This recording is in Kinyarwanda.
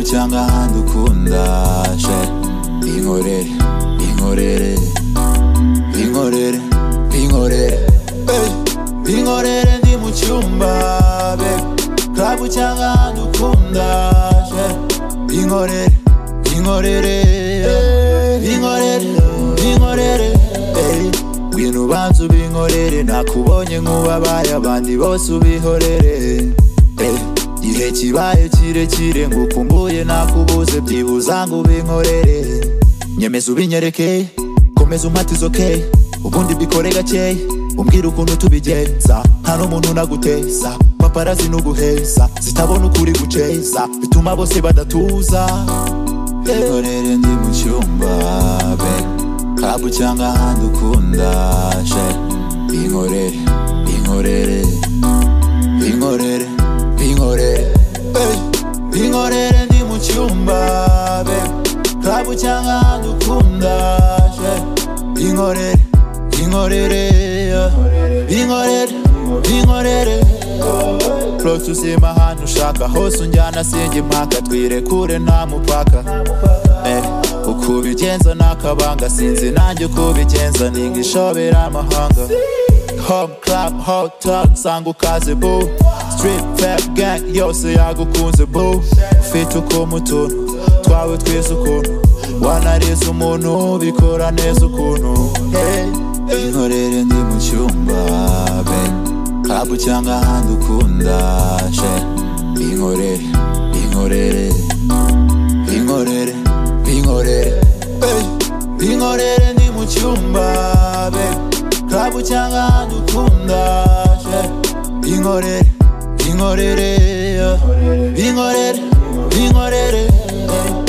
cyangwa ahandi ukunda she inkorere inkorere inkorere inkorere baby. inkorere ndi mu cyumba baby. club cyangwa ahandi ukunda she inkorere inkorere inkorere inkorere baby. ngwino ubanze ubinkorere nakubonye nk'ubabaye abandi bose ubihorere baby. igihe kibaye kirekire ngukumbuye nakubuze byibuza ngo ubinkorere nyemeza ubinyereke komeza umpatize okay ubundi bikore gakeya umbwire ukuntu tubigenza nta n'umuntu naguteza paparazi nuguheza zitabona ukuri guceza bituma bose badatuza inkorere ndi mu cyumba be club cyangwa ahandi ukunda she inkorere inkorere inkorere inkorere baby. inkorere ndi mu cyumba baby. club cyangwa ahandi ukunda she inkorere inkorere yeah. inkorere inkorere Flow tuzima ahantu ushaka hose unjyana sinjye impaka twirekure nta mupaka Eh, uko ubigenza ni akabanga sinzi nanjye uko ubigenza ni nk'ishobera amahanga Home club hotel sanga ukaze boo Street fab gang yose yagukunze boo Ufite uko mutuntu twawe twese ukuntu Wanarize umuntu bikora neza ukuntu Hey, Inkorere ndi mu cyumba be Club cyangwa ahandi ukunda she Inkorere, inkorere inkorere inkorere baby. inkorere ndi mu cyumba baby. club cyangwa ahandi ukunda she inkorere inkorere yeah. inkorere inkorere baby.